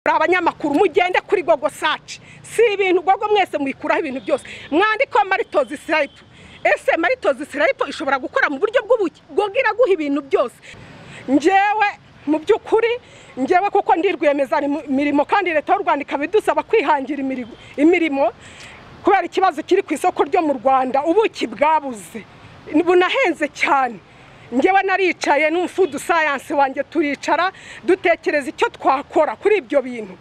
muri abanyamakuru mugende kuri gogo saci si ibintu gogo mwese mwikuraho ibintu byose mwandikaho maritozi sirayipu ese maritozi sirayipu ishobora gukora mu buryo bw'ubuki gogo iraguha ibintu byose ngewe mu by'ukuri ngewe kuko ndi imirimo kandi leta y'u rwanda ikaba idusaba kwihangira imirimo kubera ikibazo kiri ku isoko ryo mu rwanda ubuki bwabuze bunahenze cyane ngewe naricaye n'umufudu sayansi wanjye turicara dutekereza icyo twakora kuri ibyo bintu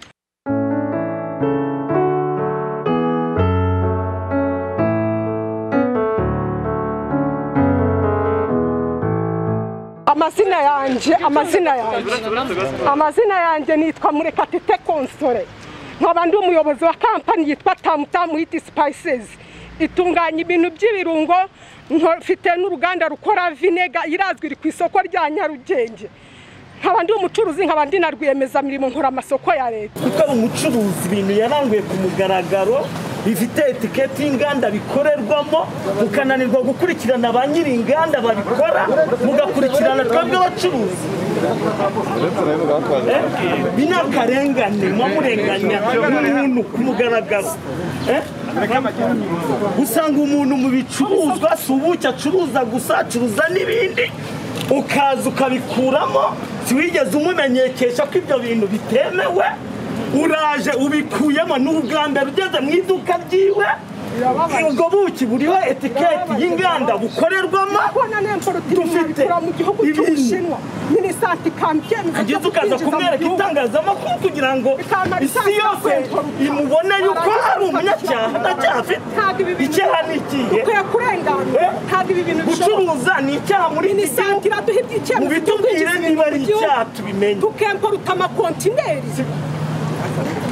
amazina yanjye amazina yanjye amazina yanjye nitwa murekatete konsore nkaba ndi umuyobozi wa kampani yitwa tamutamu hiti sipayisezi itunganya ibintu by'ibirungo mfite n'uruganda rukora vinega irazwi iri ku isoko rya nyarugenge nkaba ndi umucuruzi nkaba ndi na rwiyemezamirimo nkora amasoko ya leta kuko ari umucuruzi ibintu yaranguye ku mugaragaro bifite etiketi y'inganda bikorerwamo mukananirwa gukurikirana ba nyiri inganda babikora mugakurikirana twebwe abacuruzi bi ni akarengane mwamurenganya umuntu ku mugaragaro usanga umuntu mu bicuruzwa si ubuki acuruza gusa acuruza n'ibindi ukaza ukabikuramo wigeze umumenyekesha ko ibyo bintu bitemewe uraje ubikuyemo n'ubwambere ugeze mu iduka ryiwe ubwo buki buriho etiketi y'inganda bukorerwamo dufite ibintu kugeza ukaza kumwereka itangazamakuru kugira ngo isi yose imubone yuko hari umunyacyaha ntacyaha afite icyaha ni ikihe gucuruza ni icyaha muri iki gihugu mubitubwire niba ari icyaha tubimenye tukemporuta amakontineri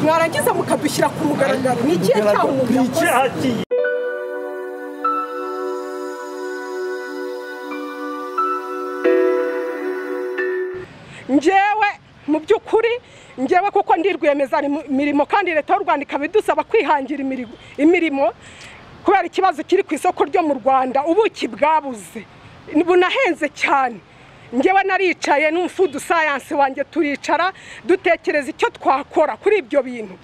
mwarangiza mukadushyira ku mugaragaro ni ikihe cyaha umuntu ni yakoze icyaha kihe ngewe mu by'ukuri ngewe kuko ndi rwiyemezamirimo kandi leta y'u rwanda ikaba idusaba kwihangira imirimo kubera ikibazo kiri ku isoko ryo mu rwanda ubuki bwabuze bunahenze cyane ngewe naricaye n'umufudu sayansi wanjye turicara dutekereza icyo twakora kuri ibyo bintu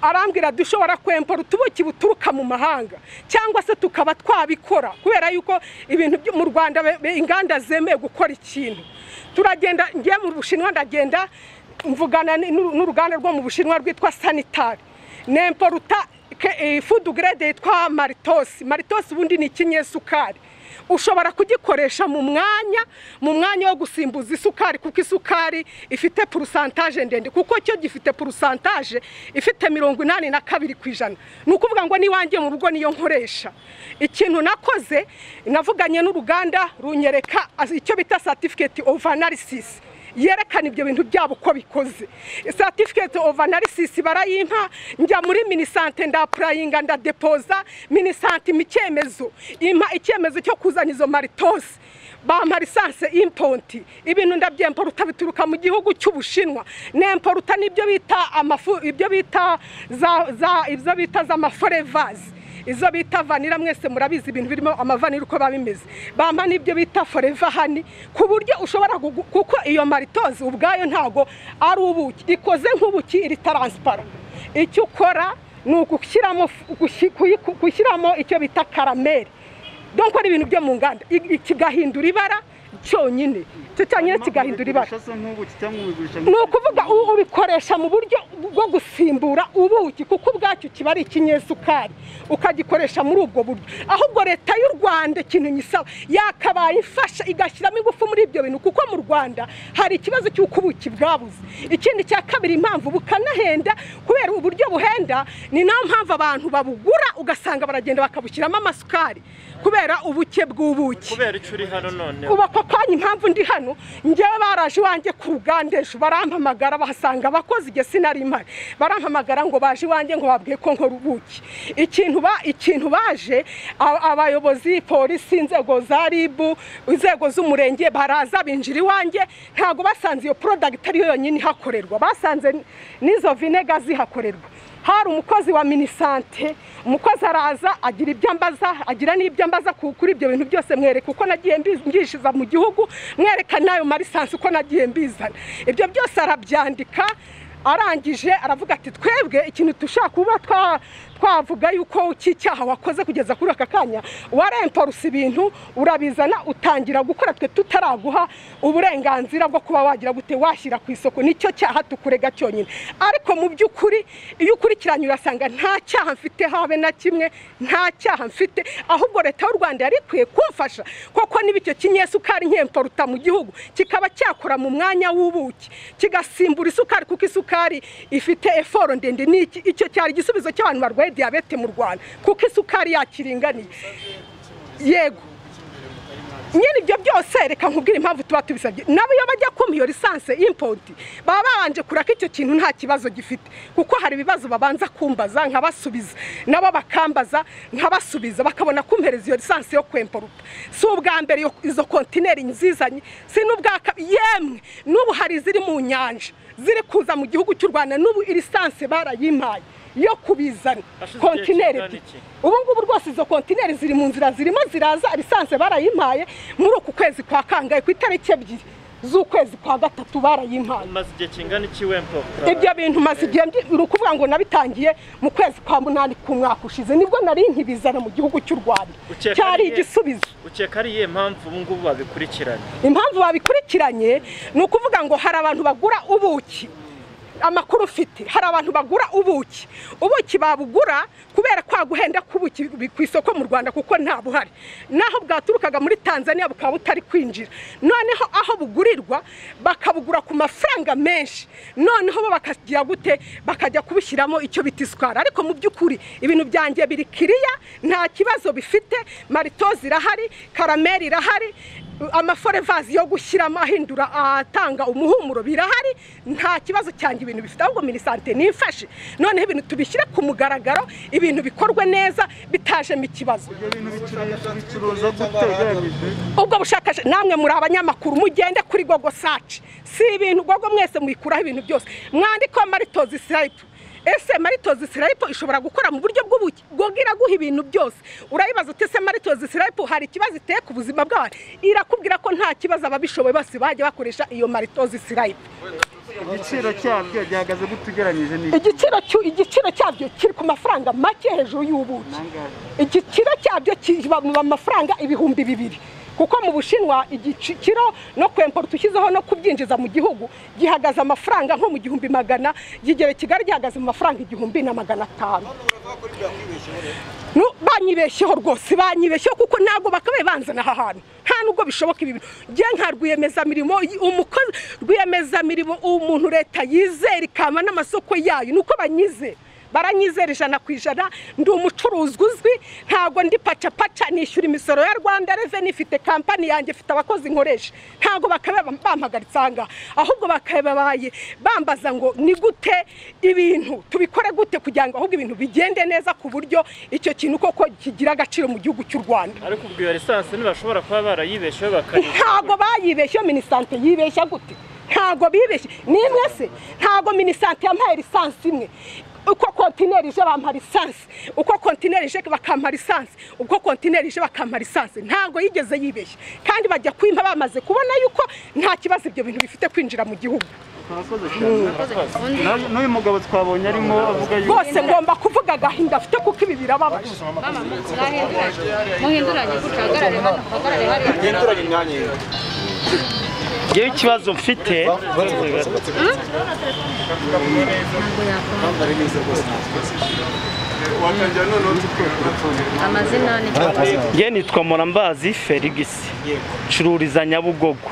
arambwira dushobora kwempora utubuki buturuka mu mahanga cyangwa se tukaba twabikora kubera yuko ibintu byo mu rwanda be- inganda zemewe gukora ikintu turagenda ngiye mu bushinwa ndagenda mvugana n- n'uru- n'uruganda rwo mu bushinwa rwitwa sanitari nemporuta fudu gerede yitwa maritosi maritosi ubundi ni ikinyesukari ushobora kugikoresha mu mwanya mu mwanya wo gusimbuza isukari kuko isukari ifite purusantaje ndende kuko cyo gifite purusantaje ifite mirongo inani na kabiri ku ijana ni ukuvuga ngo n'iwanjye mu rugo niyo nkoresha ikintu nakoze navuganye n'uruganda runyereka icyo bita satifiketi ofu anarisisi yerekana ibyo bintu byabo uko bikoze satifiketi ofu anarisisi barayimpa njya muri minisante ndapurayinga ndadepoza minisante impa icyemezo impa icyemezo cyo kuzana izo maritosi bampa lisanse imponti ibintu ndabyemporuta bituruka mu gihugu cy'ubushinwa nemporuta n'ibyo bita amafu ibyo bita za za ibyo bita za maforevazi izo bita vanira mwese murabizi ibintu birimo amavanira uko biba bimeze bampa n'ibyo bita foreva hani ku buryo ushobora kugu- kuko iyo maritozi ubwayo ntago ari ubuki ikoze nk'ubuki iri taransipara icyo ukora ni ugushyiramo fu- gushi- kuyi- gushyiramo icyo bita karameri donko ari ibintu byo mu nganda i- i- kigahindura ibara cyonyine icyo cyonyine kigahindura ibara ni ukuvuga u- ubikoresha mu buryo bwo gusimbura ubuki kuko ubwacyo kiba ari ikinyesukari ukagikoresha muri ubwo buryo ahubwo leta y'u rwanda ikintu nyisaba yakabaye ifasha igashyiramo ingufu muri ibyo bintu kuko mu rwanda hari ikibazo cy'uko ubuki bwabuze ikindi cya kabiri impamvu bukanahenda kubera uburyo buhenda ni nayo mpamvu abantu babugura ugasanga baragenda bakabushyiramo amasukari kubera ubuke bw'ubuki kubera icyo uri hano noneho ubu ako kanya impamvu ndi hano ngewe baraje iwanjye ku ruganda ejo barampamagara bahasanga abakozi igihe sinari impari barampamagara ngo baje iwanjye ngo babwiye ko nkora ubuki ikintu ba ikintu baje a- abayobozi polisi inzego za ribu inzego z'umurenge baraza binjira iwanjye ntabwo basanze iyo porodagiti ariyo yonyine ihakorerwa basanze n- n'izo vinega zihakorerwa hari umukozi wa minisante umukozi araza agira ibyo ambaza agira n'ibyo ambaza ku- kuri ibyo bintu byose mwereka uko nagiye mbi- mbishiza mu gihugu mwereka n'ayo marisansi uko nagiye mbizana ibyo byose arabyandika arangije aravuga ati twebwe ikintu dushaka kuba twa- twavuga yuko cy'icyaha wakoze kugeza kuri aka kanya waremporusa ibintu urabizana utangira gukora twe tutaraguha uburenganzira bwo kuba wagira gute washyira ku isoko nicyo cyaha tukurega cyonyine ariko mu by'ukuri iyo ukurikiranye urasanga nta cyaha mfite habe na kimwe nta cyaha mfite ahubwo leta y'u rwanda yari ikwiye kumfasha koko niba icyo kinyesukari nkemporuta mu gihugu kikaba cyakora mu mwanya w'ubuki kigasimbura isukari kuko isukari ifite eforo ndende ni iki- icyo cyari igisubizo cy'abantu barwaye diyabete mu rwanda kuko isukari yakiringaniye yego nyine ibyo byose reka nkubwire impamvu tuba tubisabye nabo iyo bajya kumpa iyo lisanse impoti baba babanje kuraka icyo kintu nta kibazo gifite kuko hari ibibazo babanza kumbaza nkabasubiza nabo bakambaza nkabasubiza bakabona kumpereza iyo lisanse yo kwemporuta si ubwa mbere iyo- izo kontineri nzizanye si n'ubwa kabiri yemwe n'ubu hari iziri mu nyanja ziri kuza mu gihugu cy'u rwanda n'ubu lisanse barayimpaye yo kubizana Hashize igihe kontineri kingana ebyiri iki? ubu ngubu rwose izo kontineri ziri mu nzira zirimo ziraza lisanse barayimpaye muri uku kwezi kwa kangahe ku itariki ebyiri z'ukwezi kwa gatatu barayimpaye umaze igihe kingana iki wemporuta ibyo bintu maze igihe ndi- ni ukuvuga ngo nabitangiye mu kwezi kwa munani k'umwaka ushize nibwo nari nkibizana mu gihugu cy'u rwanda Ukeka cyari ariye? igisubizo ukeka ari iyihe mpamvu ubu ngubu babikurikiranye impamvu babikurikiranye ni ukuvuga ngo hari abantu bagura ubuki amakuru mfite hari abantu bagura ubuki ubuki babugura kubera kwa guhenda k'ubuki bi- ku isoko mu rwanda kuko nta buhari naho bwaturukaga muri tanzania bukaba butari kwinjira noneho aho bugurirwa bakabugura ku mafaranga menshi noneho bo bakagira gute bakajya kubishyiramo icyo bita isukari ariko mu by'ukuri ibintu byanjye biri kiriya nta kibazo bifite maritozi irahari karameri irahari amaforevazi yo gushyiramo ahindura atanga umuhumuro birahari nta kibazo cyanjye ibintu bifite ahubwo minisante nifashe noneho ibintu tubishyire ku mugaragaro ibintu bikorwe neza bitajemo ikibazo ubwo bushakashatsi namwe muri abanyamakuru mugende kuri gogo saci si ibintu gogo mwese muyikuraho ibintu byose mwandikeho maritozi sirayipu ese maritozi sirayipu ishobora gukora mu buryo bw'ubuki gogo iraguha ibintu byose urayibaza uti ese maritozi sirayipu hari ikibazo iteye ku buzima bw'abantu irakubwira ko nta kibazo ababishoboye bose bajya bakoresha iyo maritozi sirayipu igiciro cyabyo gihagaze gute ugereranyije n'iki igiciro cyu- igiciro cyabyo kiri ku mafaranga make hejuru y'ubuki Nangahe? igiciro cyabyo kiba mu mafaranga ibihumbi bibiri kuko mu bushinwa igiciro no kwempora ushyizeho no kubyinjiza mu gihugu gihagaze amafaranga nko mu gihumbi magana kigera i kigali gihagaze mu mafaranga igihumbi na magana atanu Nu- banyibeshyeho rwose banyibeshyeho kuko ntabwo bakabaye banzana aha hantu nta nubwo bishoboka ibi bintu njye nka rwiyemezamirimo y- umukozi rwiyemezamirimo umuntu leta yizera ikama n'amasoko yayo ni uko banyizera baranyizera ijana ku ijana ndi umucuruzi uzwi ntabwo ndi pacapaca nishyura imisoro ya rwanda reveni ifite kampani yanjye ifite abakozi nkoresha ntabwo bakaba bampagaritse aha ngaha ahubwo bakabaye bambaza ngo ni gute ibintu tubikore gute kugira ngo ahubwo ibintu bigende neza ku buryo icyo kintu koko kigira agaciro mu gihugu cy'u rwanda ariko ubwo iyo lisansi ntibashobora kuba barayibesheho bakayigura ntabwo bayibeshye minisante yibeshya gute ntabwo bibeshye nimwe se ntabwo minisante yampaye lisansi imwe uko kontineri ije bampa lisansi uko kontineri ije bakampa lisansi uko kontineri ije bakampa lisansi ntabwo yigeze yibeshya kandi bajya kwimpa bamaze kubona yuko nta kibazo ibyo bintu bifite kwinjira mu gihugu murakoze cyane Na- n'uyu mugabo twabonye arimo avuga yuko rwose ngomba kuvuga agahinda afite kuko ibi birababaje mama murahinduranye muhinduranye gutya hagarare hano hagarare hariya ngewe ikibazo mfite amazina ni nge nitwa murambazi ferigisi ncururiza nyabugogo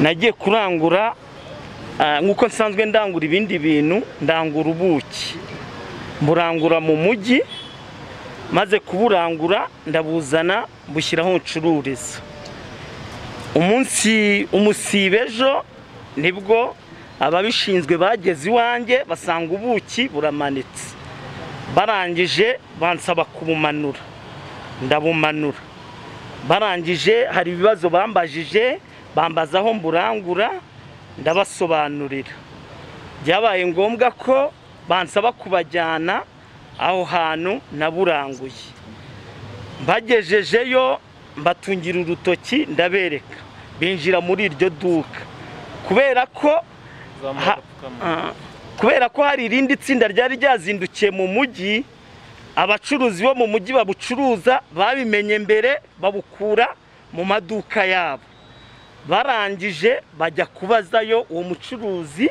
nagiye kurangura ah, nk'uko nsanzwe ndangura ibindi bintu ndangura ubuki mburangura mu mujyi maze kuburangura ndabuzana bushyiraho ncururiza umunsi umusiba ejo nibwo ababishinzwe bageze iwanjye basanga ubuki buramanitse barangije bansaba kubumanura ndabumanura barangije hari ibibazo bambajije bambaza aho mburangura ndabasobanurira byabaye ngombwa ko bansaba kubajyana aho hantu naburanguye mbagejejeyo mbatungira urutoki ndabereka binjira muri iryo duka kubera ko bazamuye Ha- agapfukamunwa Ah. kubera ko hari irindi tsinda ryari ryazindukiye mu mujyi abacuruzi bo mu mujyi babucuruza babimenye mbere babukura mu maduka yabo barangije bajya kubazayo uwo mucuruzi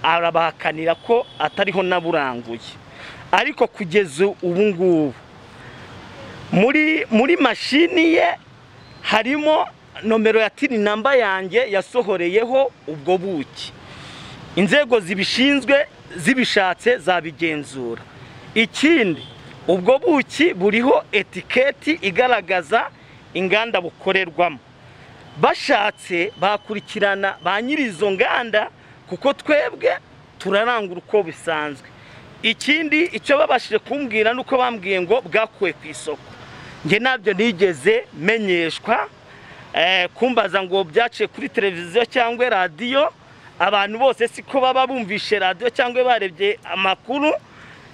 arabahakanira ko atariho naburanguye ariko kugeza ubu ngubu muri muri mashini ye harimo nomero ya tini namba yanjye yasohoreyeho ubwo buki inzego zibishinzwe zibishatse zabigenzura ikindi ubwo buki buriho etiketi igaragaza inganda bukorerwamo bashatse bakurikirana ba nyiri izo nganda kuko twebwe turarangura uko bisanzwe ikindi icyo babashije kumbwira ni uko bambwiye ngo bwakuwe ku isoko njye nabyo nigeze menyeshwa eh, kumbaza ngo byaciye kuri televiziyo cyangwa radiyo abantu bose siko baba bumvishe radiyo cyangwa barebye amakuru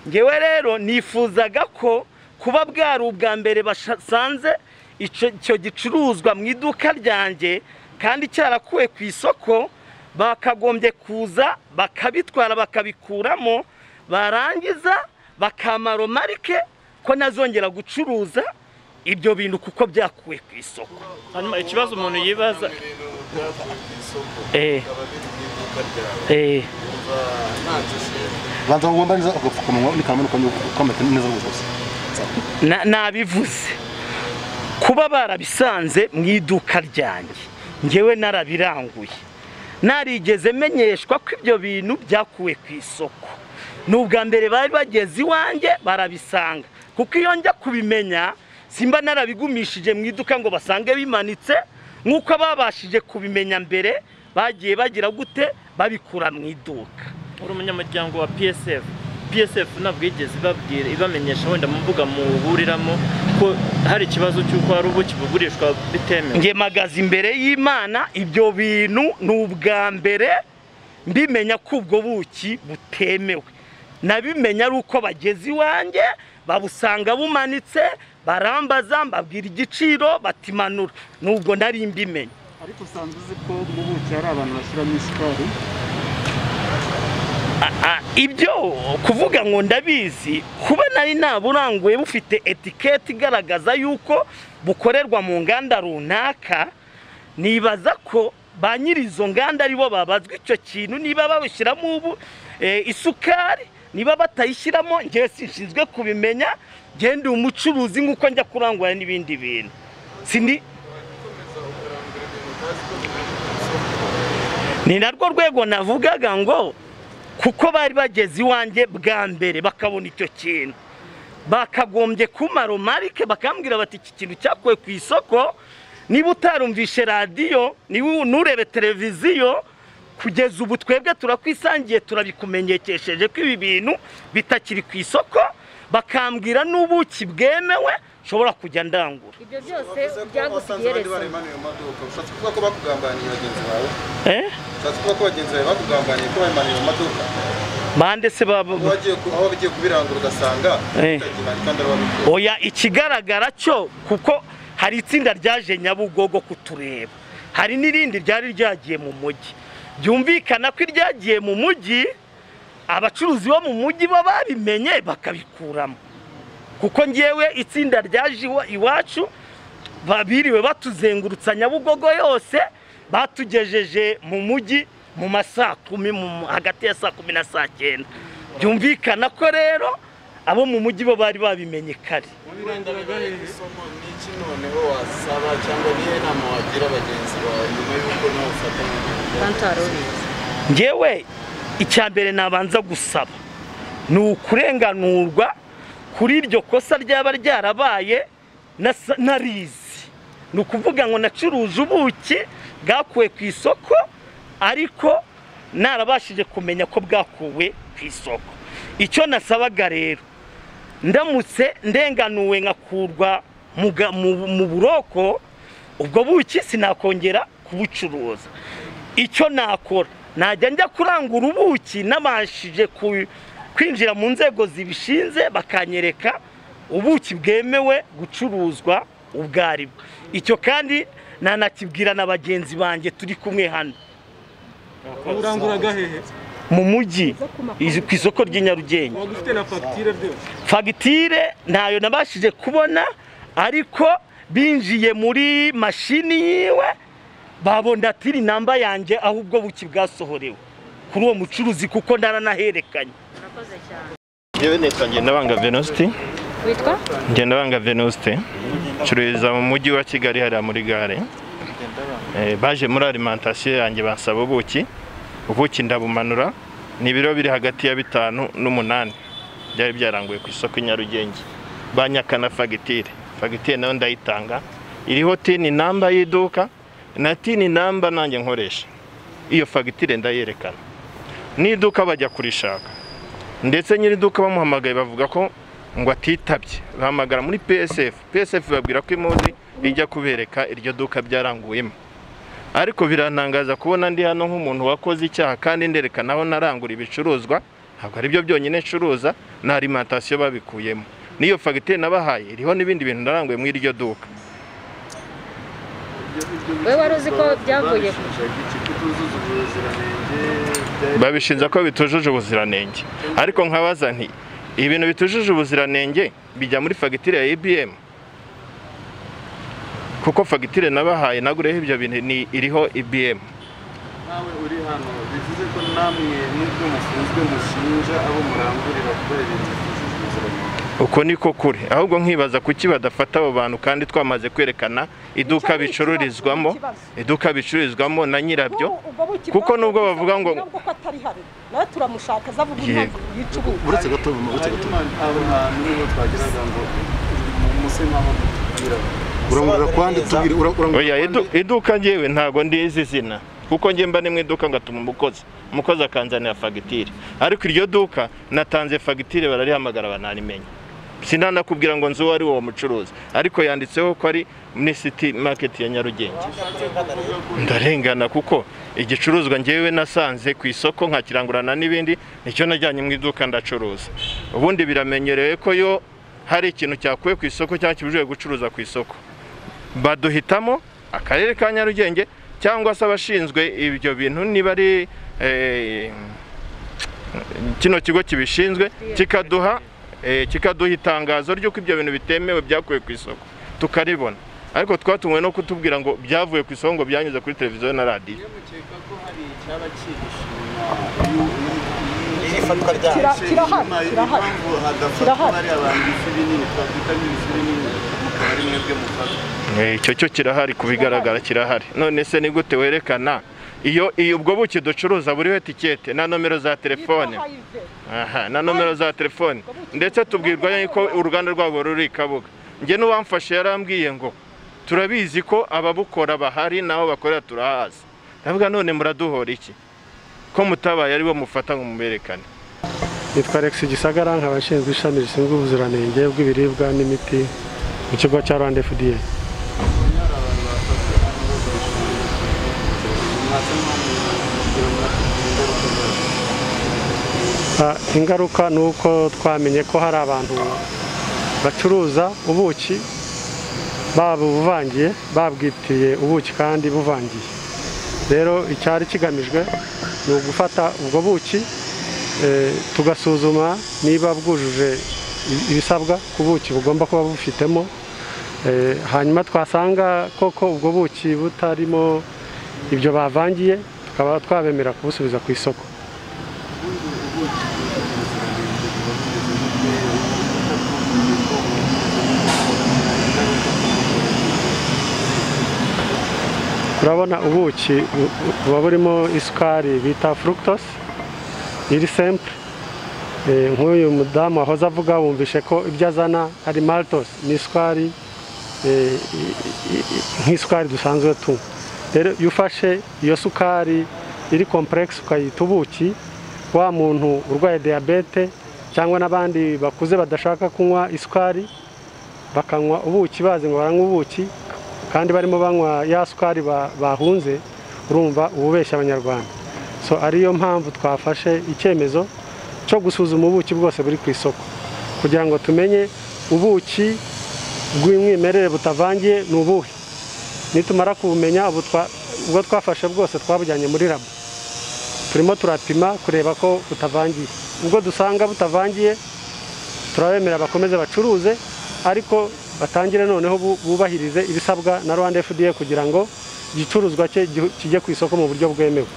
ngewe rero nifuzaga ko kuba bwari ubwa mbere basanze icyo icyo gicuruzwa mu iduka ryanjye kandi cyarakuwe ku isoko bakagombye kuza bakabitwara bakabikuramo barangiza bakamaro marike ko nazongera gucuruza ibyo bintu kuko byakuwe ku isoko hanyuma ikibazo umuntu yibaza eh eh banza wambariza agapfukamunwa n'ikantu ukamenya neza n'ubuvuzi na- nabivuze kuba barabisanze mu iduka ryanjye ngewe narabiranguye narigeze menyeshwa ko ibyo bintu byakuwe ku isoko ni ubwa mbere bari bageze iwanjye barabisanga kuko iyo njya kubimenya simba narabigumishije mu iduka ngo basange bimanitse nk'uko babashije kubimenya mbere bagiye bagira gute babikura mu iduka uri umunyamuryango wa psf psf ntabwo yigeze ibabwira ibamenyesha wenda mu mbuga muburiramo ko hari ikibazo cy'uko hari ubuki bugurishwa bitemewe njye magaze imbere y'imana ibyo bintu ni ubwa mbere mbimenya ko ubwo buki butemewe nabimenya ari uko bageze iwanjye babusanga bumanitse barambaza mbabwira igiciro batimanura nubwo nari mbimenya ariko usanzwe uzi ko mu buki hari abantu bashyiramo isukari Ah, ibyo kuvuga ngo ndabizi kuba nari naburanguye bufite etiketi igaragaza yuko bukorerwa mu nganda runaka nibaza ko ba nyiri izo nganda aribo babazwa icyo kintu niba babushyiramo ubu eh, isukari niba batayishyiramo ngewe sinshinzwe kubimenya ngende umucuruzi nk'uko njya kurangura n'ibindi bintu sindi ni narwo rwego navugaga ngo kuko bari bageze iwanjye bwa mbere bakabona icyo kintu bakagombye kumara marike bakambwira bati iki kintu cyakuwe ku isoko niba utarumvishe radiyo niba nurebe televiziyo kugeza ubu twebwe turakwisangiye turabikumenyekesheje ko ibi bintu bitakiri ku isoko bakambwira n'ubuki bwemewe nshobora kujya ndangura ibyo byose byagusigerezo baremaniye mu maduka ushatse kuvuga ko bakugambaniye bagenzi bawe Eh? ushatse kuvuga ko bagenzi bawe bakugambaniye ko baremaniye mu maduka bande se baba Aho wagiye ku- aho wagiye kubirangura ugasanga Eh. utagihaye kandi arababikora oya ikigaragara cyo kuko hari itsinda ryaje nyabugogo kutureba hari n'irindi ryari ryagiye mu mujyi byumvikana ko iryagiye mu mujyi abacuruzi bo mu mujyi bo babimenye bakabikuramo kuko ngewe itsinda ryaje iwa- iwacu babiriwe batuzengurutsa nyabugogo yose batugejeje mu mujyi mu ma saa kumi mu- hagati ya saa kumi na saa cyenda byumvikana ko rero abo mu mujyi bo bari babimenye kare isomo ni iki noneho wasaba cyangwa niyo nama wagira abagenzi bawe nyuma y'uko nawe ufata mu gihe ngewe icya mbere nabanza gusaba ni ukurenganurwa kuri iryo kosa ryaba ryarabaye nasa- narizi ni ukuvuga ngo nacuruje ubuki bwakuwe ku isoko ariko narabashije kumenya ko bwakuwe ku isoko icyo nasabaga rero ndamutse ndenganuwe nkakurwa mu ga- mu- mu buroko ubwo buki sinakongera kubucuruza icyo nakora najya njya kurangura ubuki nabashije ku- kwinjira mu nzego zibishinze bakanyereka ubuki bwemewe gucuruzwa ubwo ari bwo icyo kandi nanakibwira na bagenzi banjye turi kumwe hano uranguraga hehe mu mujyi izi- ku isoko ry'i Nyarugenge waba ufite na fagitire byose fagitire ntayo nabashije kubona ariko binjiye muri mashini yiwe babona tiri namba yanjye aho ubwo buki bwasohorewe kuri uwo mucuruzi kuko ntaranaherekanye Urakoze cyane. nabanga venositi Witwa? ngenda banga venosite ncururiza mu mujyi wa kigali hariya muri gare Eh, baje muri alimantasiyo yanjye bansaba ubuki ubuki ndabumanura ni ibiro biri hagati ya bitanu n'umunani byari byaranguye ku isoko i nyarugenge banyakana fagitire fagitire nayo ndayitanga iriho tini namba y'iduka na tini namba nanjye nkoresha iyo fagitire ndayerekana n'iduka bajya kurishaka ndetse nyir'iduka bamuhamagaye bavuga ko ngo atitabye bahamagara muri psf psf babwira ko imuzi ijya kubereka iryo duka byaranguyemo ariko birantangaza kubona ndi hano nk'umuntu wakoze icyaha kandi nderekana aho narangura ibicuruzwa ntabwo ari byo byonyine ncuruza na alimantasiyo babikuyemo n'iyo fagitire nabahaye iriho n'ibindi bintu naranguye muri iryo duka Wowe wari uzi ko byavuye ku babishinjaga iki kutuzuza ubuziranenge byari babishinja ko bitujuje ubuziranenge ariko nkabaza nti ibintu bitujuje ubuziranenge bijya muri fagitire ya ibm kuko fagitire nabahaye nagureho ibyo bintu ni iriho ibm nawe uri hano bivuze ko namwe n'ubwo mufunzwe mushinja abo murangurira gukora ibintu bitujuje ubuziranenge uko niko kure ahubwo nkibaza kuki badafata abo bantu kandi twamaze kwerekana iduka Icyo ni ikibazo, bicururizwamo ni ikibazo. iduka bicururizwamo na nyirabyo Ubu- ubwo buki kuko bwasohoye, nubwo bavuga ngo- nubwo ko atari hano nawe turamushaka aza avuga impamvu yicuruza uretse gato uretse gato hanyuma abo hantu nibo twagiraga ngo muse nk'aho mutubwira urangurura kwandi tubwire ura- urangurura oya idu- kwande. iduka njyewe ntago ndizi izina kuko njye mba ni mu iduka ngatuma umukozi umukozi akanzanira fagitire ariko iryo duka natanze fagitire bararihamagara banarimenya sinanakubwira ngo nzi uwo ari uwo mucuruzi ariko yanditseho ko ari muri city market ya nyarugenge ndarengana kuko igicuruzwa njyewe nasanze ku isoko nkakirangurana n'ibindi nicyo najyanye mu iduka ndacuruza ubundi biramenyerewe ko yo hari ikintu cyakuwe ku isoko cyangwa kibujijwe gucuruza ku isoko baduhitamo akarere ka nyarugenge cyangwa se abashinzwe ibyo bintu niba ari eh, kino kigo kibishinzwe kikaduha eh, kikaduha itangazo ry'uko ibyo bintu bitemewe byakuwe ku isoko tukaribona ariko twatumwe no kutubwira ngo byavuye ku isoko ngo byanyuze kuri televiziyo na radiyo iyo mukeka ko hari icyaba kibishima ifatwa ryayo. Kira- kirahari, kirahari. impamvu hadafatwa Kirahari. bariya bantu ifi binini twakwita nk'ibifi binini mukaba ari mwebwe mufata Eh, icyo cyo kirahari ku bigaragara kirahari none se ni gute werekana iyo iyo ubwo buki ducuruza buriho etikete na nomero za telefone Yitwa Hive. aha na nomero za telefone ndetse tubwirwa yuko uruganda rwabo ruri i kabuga njye n'uwamfashe yarambwiye ngo turabizi ko ababukora bahari n'aho bakorera turahazi ndavuga none muraduhora iki ko mutabaye aribo mufata ngo muberekane nitwa Alex Gisagara nkaba nshinzwe ishami rishinzwe ubuziranenge bw'ibiribwa n'imiti mu kigo cya Rwanda FDA Ah, ingaruka ni uko twamenye ko hari abantu bacuruza ubuki babuvangiye babwitiriye ubuki kandi buvangiye rero icyari kigamijwe ni ugufata ubwo buki eh, tugasuzuma niba bwujuje i- ibisabwa ku buki bugomba kuba bufitemo Eh, hanyuma twasanga koko ubwo buki butarimo ibyo bavangiye tukaba twabemera kubusubiza ku isoko urabona ubuki bu- bu- buba burimo isukari bita fructose iri simple Eh, nk'uyu mudamu wahoze avuga wumvishe ko ibyo azana ari maltos ni isukari eh, i- i- i- nk'isukari dusanzwe tunywa rero iyo ufashe iyo sukari iri kompuregisi ukayita ubuki wa muntu urwaye diyabete cyangwa n'abandi bakuze badashaka kunywa isukari bakanywa ubuki bazi ngo baranywa ubuki kandi barimo banywa ya sukari ba- bahunze urumva ububeshya abanyarwanda so ariyo mpamvu twafashe icyemezo cyo gusuzuma ubuki bwose buri ku isoko kugira ngo tumenye ubuki bw'umwimerere butavangiye ni ubuhe nitumara kubumenya ubu twa- ubwo twafashe bwose twabujyanye muri labo turimo turapima kureba ko butavangiye ubwo dusanga butavangiye turabemera bakomeze bacuruze ariko batangire noneho bu- bubahirize ibisabwa na rwanda fda kugira ngo igicuruzwa cye gihu- kijye ku isoko mu buryo bwemewe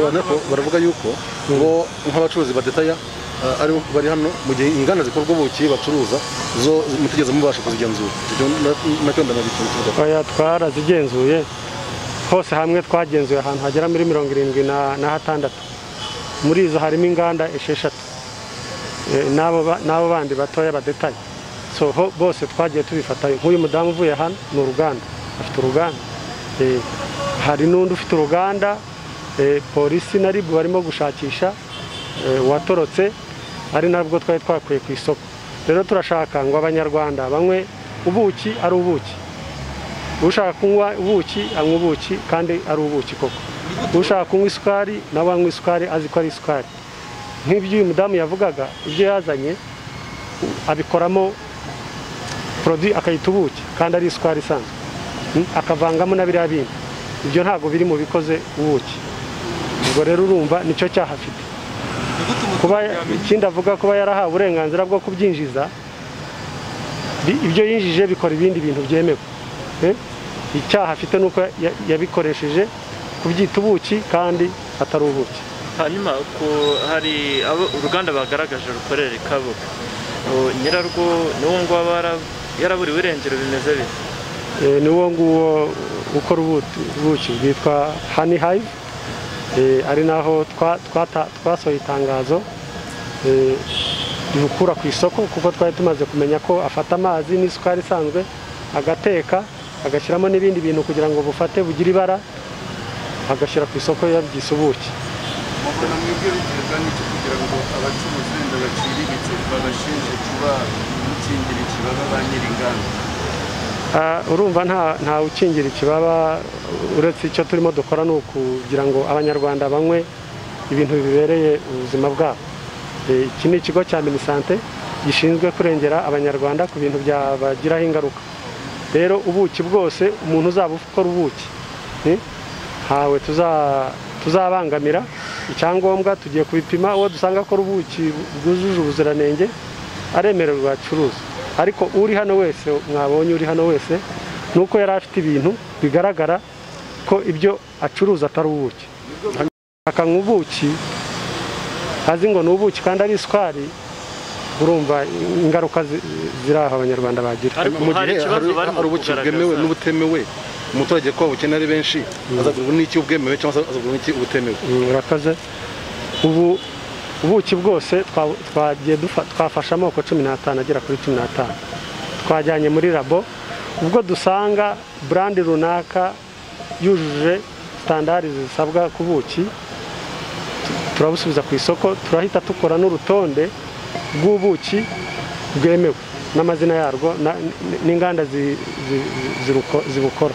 Ariko baravuga yuko ngo nk'abacuruzi badetaya eh, aribo bari hano mu gihe inganda zikorwa ubuki bacuruza zo mutigeze mubasha kuzigenzura Ibyo na- nacyo ndanabicuruza oya twarazigenzuye hose hamwe twagenzuye ahantu hagera muri mirongo irindwi na na hatandatu muri izo harimo inganda esheshatu Eh, n'abo ba- n'abo bandi batoya badetaye so ho bose twagiye tubifatayo nk'uyu mudamu uvuye hano ni uruganda afite uruganda Eh, hari n'undi ufite uruganda eh, polisi na ribu barimo gushakisha eh, uwatorotse ari nabwo twari twakuye ku isoko rero turashaka ngo abanyarwanda banywe ubuki ari ubuki ushaka kunywa ubuki anywa ubuki kandi ari ubuki koko ushaka kunywa isukari nawe anywa isukari azi ko ari isukari nk'ibyo uyu mudamu yavugaga ibyo yazanye u- abikoramo produit akayita ubuki kandi ari isukari isanzwe Mm, akavangamo na biriya bindi ibyo ntabwo biri mu bikoze ubuki ubwo rero urumva nicyo cyaha afite kuba ikindi avuga kuba yarahawe uburenganzira bwo kubyinjiza bi- ibyo yinjije bikora ibindi bintu byemewe Eh? icyaha afite ni uko ya- yabikoresheje kubyita ubuki kandi atari ubuki hanyuma ko hari abo uruganda bagaragaje rukorere kabuga Ubu nyirarwo niwo nguwo bara- yaraburiwe irengero bimeze bite Eh, ni uwo nguwo ukora ubuki ubuki bwitwa hani hayive ari naho twa- twata- twasohoye itangazo eh, ribukura ku isoko kuko twari tumaze kumenya ko afata amazi n'isukari isanzwe agateka agashyiramo n'ibindi bintu kugira ngo bufate bugire ibara agashyira ku isoko yabyise ubuki mubona mwebwe bigirwa n'icyo kugira ngo abacuruzi benda baciriritse babashinje kuba gukingira ikibaba ba nyir'inganda Ah, urumva nta ntawe ukingira ikibaba uretse icyo turimo dukora ni ukugira ngo abanyarwanda banywe ibintu bibereye ubuzima bwabo Eh, iki ni ikigo cya minisante gishinzwe kurengera abanyarwanda ku bintu byabagiraho ingaruka rero ubuki bwose umuntu uzaba ukora ubuki eh, ntawe tuza- tuzabangamira icyangombwa tugiye kubipima uwo dusanga akora ubuki bwujuje ubuziranenge aremererwa acuruza ariko uri hano wese mwabonye uri hano wese ni uko yari afite ibintu bigaragara ko ibyo acuruza atari ubuki akanywa ubuki azi ngo ni ubuki kandi ari isukari urumva ingaruka zi- ziri aho abanyarwanda bagira mu gihe hari hari ubuki bwemewe n'ubutemewe umuturage ko abukene ari benshi azagurwa n'iki ubwemewe cyangwa se azagurwa n'iki ubutemewe Mm, urakoze ubu ubuki bwose twa- twagiye dufa- twafashe amoko cumi n'atanu agera kuri cumi n'atanu twajyanye muri labo ubwo dusanga burandi runaka yujuje sitandari zisabwa ku buki tu- turabusubiza ku isoko turahita dukora n'urutonde rw'ubuki bwemewe n'amazina yarwo na- n- n'inganda zi- zi- ziruko- zibukora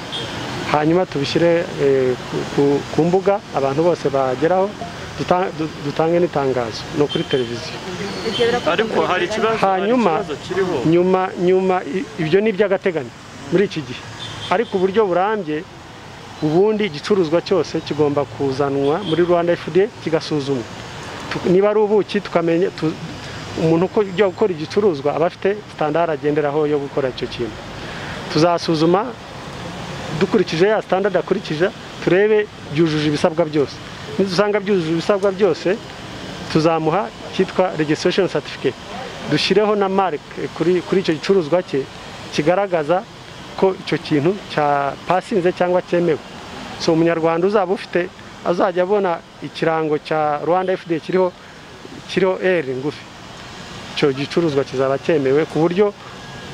hanyuma tubishyire eh, ku- ku- ku mbuga abantu bose bageraho duta- du- dutange n'itangazo ni ukuri televiziyo ariko hari ikibazo hari hanyuma ikibazo kiriho nyuma nyuma i- ibyo ni iby'agateganyo muri iki gihe ariko uburyo burambye ubundi igicuruzwa cyose kigomba kuzanwa muri rwanda fda kigasuzumwa Tu- niba ari ubuki tukamenya tu- umuntu uko- ujya gukora igicuruzwa aba afite sitandara agenderaho yo gukora icyo kintu tuzasuzuma dukurikije ya standard akurikije turebe byujuje ibisabwa byose nidusanga byujuje ibisabwa byose tuzamuha cyitwa registration certificate dushyireho na mark kuri, kuri icyo gicuruzwa cye kigaragaza ko icyo kintu cya pasinze cyangwa cyemewe so umunyarwanda uzaba ufite azajya abona ikirango cya rwanda fda kiriho kiriho r ngufi icyo gicuruzwa kizaba cyemewe ku buryo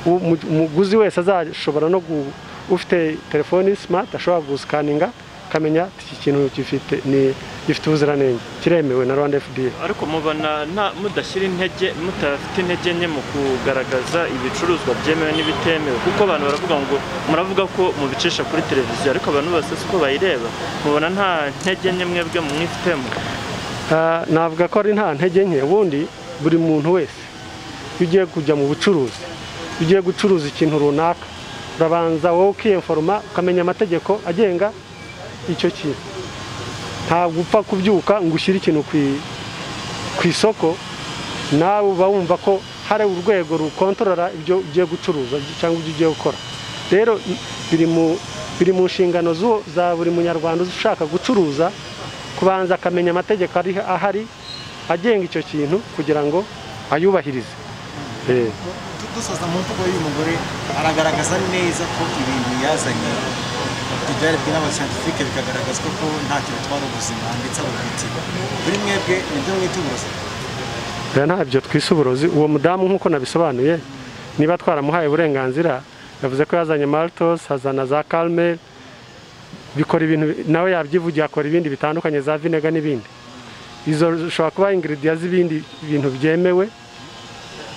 u- mu- umuguzi wese azashobora no gu- ufite telefoni simati ashobora gusikaninga akamenya ati, iki kintu gifite ni gifite ubuziranenge kiremewe na rwanda fda ariko mubona nta mudashyira intege mutafite intege nke mu kugaragaza ibicuruzwa byemewe n'ibitemewe kuko abantu baravuga ngo muravuga ko mubicisha kuri televiziyo ariko abantu bose siko bayireba mubona nta ntege nke mwebwe mwifitemo Ah, navuga ko ari nta ntege nke ubundi buri muntu wese iyo ugiye kujya mu bucuruzi iyo ugiye gucuruza ikintu runaka urabanza wowe ukiyenforoma ukamenya amategeko agenga icyo kintu ntabwo upfa kubyuka ngo ushyire ikintu ku i- ku isoko nawe uba wumva ko hari urwego rukontorora ibyo ugiye gucuruza cyangwa ibyo ugiye gukora rero i- biri mu biri mu nshingano zo- za buri munyarwanda ushaka gucuruza kubanza akamenya amategeko ari ahari agenga icyo kintu kugira ngo ayubahirize Eh. dusoza mu mvugo y'uyu mugore aragaragaza neza ko ibintu yazanye byarebwe n'abascientifique bikagaragazwa ko ntacyo bitwara ubuzima ndetse abubiti buri mwebwe nibyo mwita uburozi oya ntabyo twise uburozi uwo mudamu nk'uko nabisobanuye niba twaramuhaye uburenganzira yavuze ko yazanye maltos hazana za kalme bikora ibintu nawe yabyivugiye akora ibindi bitandukanye za vinega n'ibindi izo zishobora kuba ingiridiya z'ibindi bintu byemewe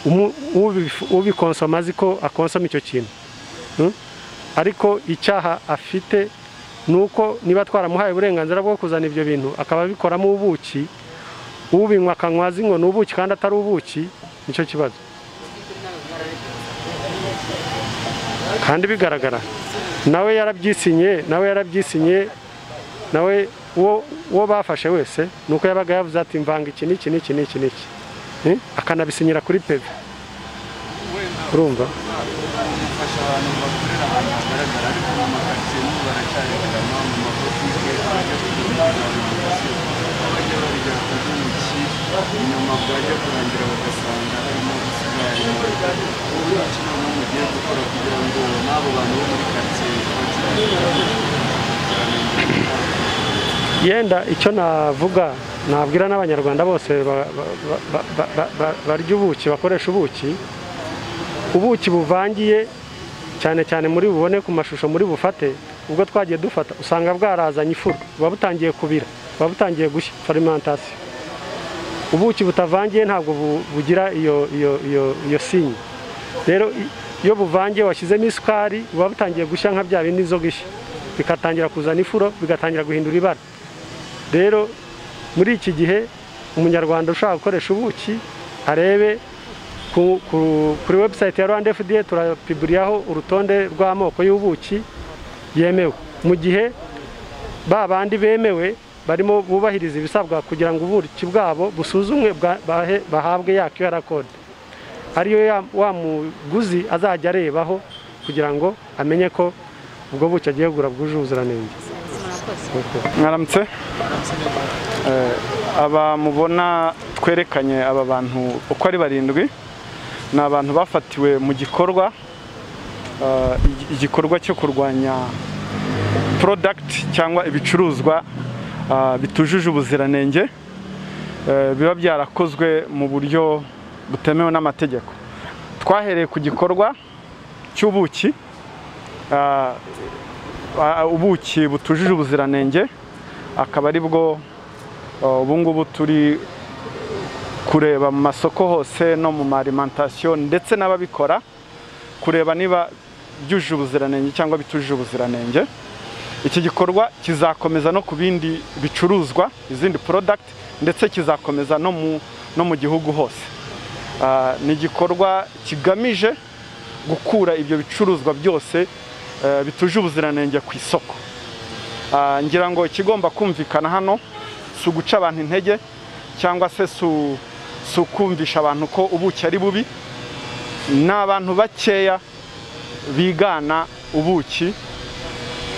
umu- ubifu- ubikonsoma azi ko akonsoma icyo kintu Mm? ariko icyaha afite ni uko niba twaramuhaye uburenganzira bwo kuzana ibyo bintu akaba abikoramo ubuki ubinywa akanywa azi ngo ni ubuki kandi atari ubuki nicyo kibazo kandi bigaragara nawe yarabyisinye nawe yarabyisinye nawe uwo uwo bafashe wese ni uko yabaga yavuze ati mvanga iki n'iki n'iki n'iki n'iki Eh? akanabisinyira kuri peve urumva gufasha abantu bakorera ahantu hagaragara ariko mu makaritsiye n'ubu baracyarekanwa mu mabotike abajya kugura ibintu abajya babijya ku ntoki inyuma bwajya kurangira bagasanga harimo isukari ubu ni ikintu mugiye gukora kugira ngo n'abo bantu bo muri karitsiye yenda icyo navuga nabwira n'abanyarwanda bose ba- ba- ba- ba- ba- ba- barya ubuki bakoresha ubuki ubuki buvangiye cyane cyane muri bubone ku mashusho muri bufate ubwo twagiye dufata usanga bwarazanye ifuru buba butangiye kubira buba butangiye gushya farimantasiyo ubuki butavangiye ntabwo bu- bugira iyo iyo iyo iyo sinye rero i- iyo buvangiye washyizemo isukari buba butangiye gushya nka bya bindi zo gushya bikatangira kuzana ifuro bigatangira guhindura ibara rero muri iki gihe umunyarwanda ushaka gukoresha ubuki arebe ku- ku- kuri webusayiti ya rwanda fda turapiburiyaho urutonde rw'amoko y'ubuki yemewe mu gihe ba bandi bemewe barimo bubahiriza ibisabwa kugira ngo ubuki bwabo busuzumwe bwa- bahe- bahabwe ya QR code ariyo ya- wa muguzi azajya arebaho kugira ngo amenye ko ubwo buki agiye kugura bwuje ubuziranenge mwaramutse Eh, aba mubona twerekanye aba bantu uko ari barindwi ni abantu bafatiwe mu gikorwa eh, igi- igikorwa cyo kurwanya porodagiti cyangwa ibicuruzwa ah, bitujuje ubuziranenge eh, biba byarakozwe mu buryo butemewe n'amategeko twahereye ku gikorwa cy'ubuki ah, ah, ubuki butujuje ubuziranenge akaba ari bwo ah, ubu ngubu turi kureba mu masoko hose no mu marimantasiyo ndetse n'ababikora kureba niba byujuje ubuziranenge cyangwa bitujuje ubuziranenge iki gikorwa kizakomeza no ku bindi bicuruzwa izindi porodagiti ndetse kizakomeza no mu, no mu gihugu hose Ah, ni igikorwa kigamije gukura ibyo bicuruzwa byose eh, bituje ubuziranenge ku isoko Ah, ngira ngo ikigomba kumvikana hano si uguca abantu intege cyangwa se si si ukumvisha abantu ko ubuki ari bubi ni abantu bakeya bigana ubuki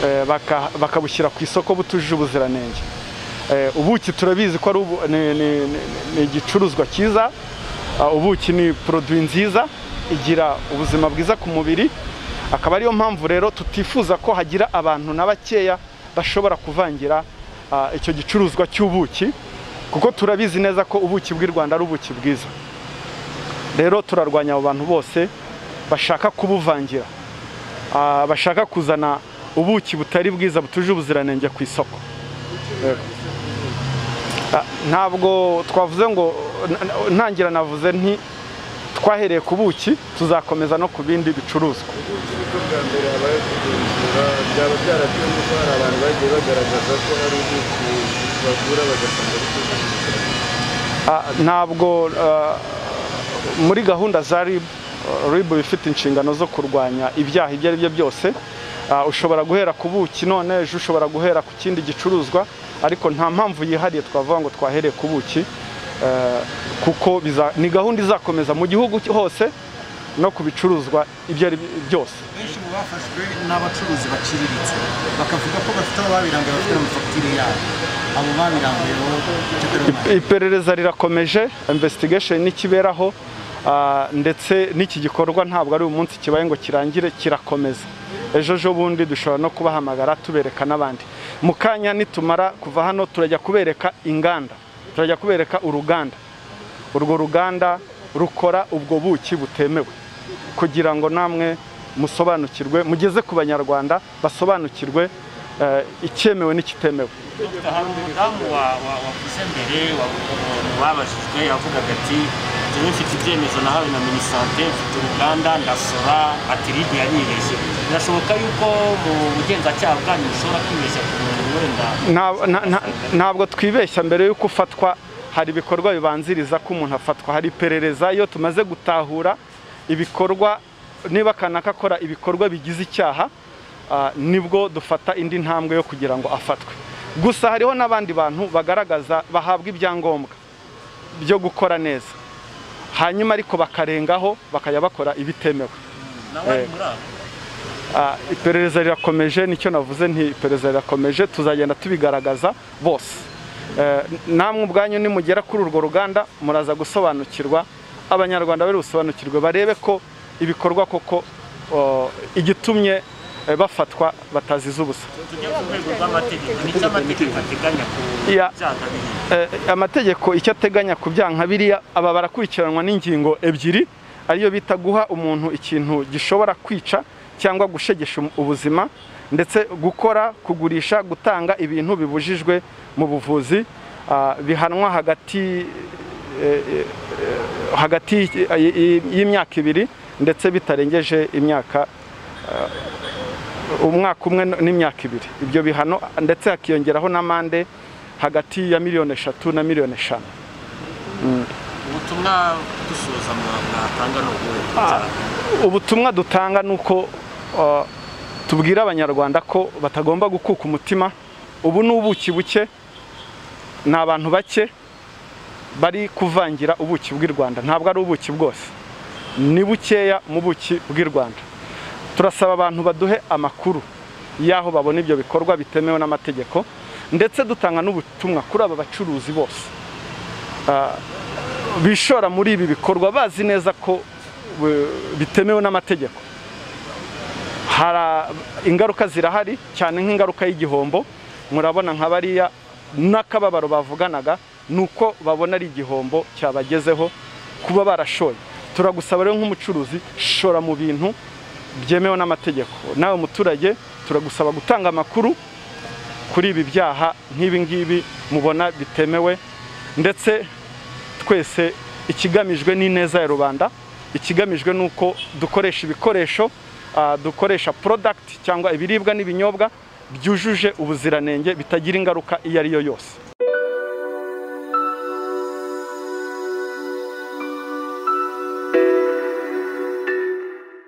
eh, baka- bakabushyira ku isoko butujuje ubuziranenge Eh, ubuki turabizi ko ari ubu- ni- ni- ni- ni igicuruzwa cyiza Ah, ubuki ni poroduwi nziza igira ubuzima bwiza ku mubiri akaba ariyo mpamvu rero tutifuza ko hagira abantu na bakeya bashobora kuvangira ah, icyo gicuruzwa cy'ubuki kuko turabizi neza ko ubuki bw'i rwanda ari ubuki bwiza rero turarwanya abo bantu bose bashaka kubuvangira Ah, bashaka kuzana ubuki butari bwiza butuje ubuziranenge ku isoko Yego. Ah, ntabwo twavuze ngo n- n- ntangira navuze nti twahereye ku buki tuzakomeza no ku bindi bicuruzwa uburyo bwa mbere habaye kugenzura byaba byaratewe n'uko hari abantu bagiye bagaragaza ko hari ubwoko bagura bagasanga bitujuje ubuziranenge Ah, ntabwo ah, muri gahunda za rib rib ifite inshingano zo kurwanya ibyaha ibyo ari byo byose ah, ushobora guhera ku buki none ejo ushobora guhera ku kindi gicuruzwa ariko nta mpamvu yihariye twavuga ngo twahereye ku buki eh, kuko biza- ni gahunda izakomeza mu gihugu hose no ku bicuruzwa ibyo ari byo byose benshi mu bafashwe ni abacuruzi baciriritse bakavuga ko bafite abo babirangaye bafite amafagitire yabo abo babirangaye bo icyo dore iperereza rirakomeje investigation nikiberaho ah, ndetse n'iki gikorwa ntabwo ari umunsi kibaye ngo kirangire kirakomeza ejo ejo bundi dushobora no kubahamagara tubereka n'abandi mu kanya nitumara kuva hano turajya kubereka inganda turajya kubereka uruganda urwo ruganda rukora ubwo buki butemewe kugira ngo namwe musobanukirwe mugeze ku banyarwanda basobanukirwe eh, icyemewe n'ikitemewe hari umudamu wa- wa- wavuze mbere wa- umuntu wabajijwe yavugaga ati njyewe mfite ibyemezo nahawe na minisante mfite uruganda ndasora atiride yanyibeshye birashoboka yuko mu bugenzacyaha bwanyu mushobora kwibeshya ku muntu wenda Nta- na- na- ntabwo twibeshya mbere y'uko ufatwa hari ibikorwa bibanziriza ko umuntu afatwa hari iperereza iyo tumaze gutahura ibikorwa niba kanaka akora ibikorwa bigize icyaha ah, nibwo dufata indi ntambwe yo kugira ngo afatwe gusa hariho n'abandi bantu bagaragaza bahabwa ibyangombwa byo gukora neza hanyuma ariko bakarengaho bakajya bakora ibitemewe nawe ari Eh, muri abo Ah, iperereza rirakomeje nicyo navuze nti iperereza rirakomeje tuzagenda tubigaragaza bose Eh, namwe ubwanyu nimugera kuri urwo ruganda muraza gusobanukirwa abanyarwanda bari busobanukirwe barebe ko ibikorwa koko oh, igitumye eh, bafatwa bataziza ubusa tujya ku rwego rw'amategeko nicyo amategeko ateganya ku Ya. byaha bihe Eh, amategeko icyo ateganya ku byaha nka biriya aba barakurikiranwa n'ingingo ebyiri ariyo bita guha umuntu ikintu gishobora kwica cyangwa gushegesha um- ubuzima ndetse gukora kugurisha gutanga ibintu bibujijwe mu buvuzi ah, bihanwa hagati eh, eh, hagati y- y- y'imyaka ibiri ndetse bitarengeje imyaka umwaka umwe n'imyaka ibiri ibyo bihano ndetse hakiyongeraho n'amande hagati ya miliyoni eshatu na miliyoni eshanu Mm. ubutumwa dusoza mwa- mwatanga ni ubuhe ubutumwa dutanga ni uko uh, tubwira abanyarwanda ko batagomba gukuka umutima ubu ni ubuki buke ni abantu bake bari kuvangira ubuki bw'i rwanda ntabwo ari ubuki bwose ni bukeya mu buki bw'i rwanda turasaba abantu baduhe amakuru y'aho babona ibyo bikorwa bitemewe n'amategeko ndetse dutanga n'ubutumwa kuri aba bacuruzi bose Ah, bishora muri ibi bikorwa bazi neza ko eh, bitemewe n'amategeko Hara- ingaruka zirahari cyane nk'ingaruka y'igihombo murabona nka bariya n'akababaro bavuganaga ni uko babona ari igihombo cyabagezeho kuba barashoye turagusaba rero nk'umucuruzi shora mu bintu byemewe n'amategeko nawe muturage turagusaba gutanga amakuru kuri ibi byaha nk'ibi ngibi mubona bitemewe ndetse twese ikigamijwe n'ineza ya rubanda ikigamijwe ni uko dukoresha ibikoresho ah, dukoresha product cyangwa ibiribwa n'ibinyobwa byujuje ubuziranenge bitagira ingaruka iyo ari yo yose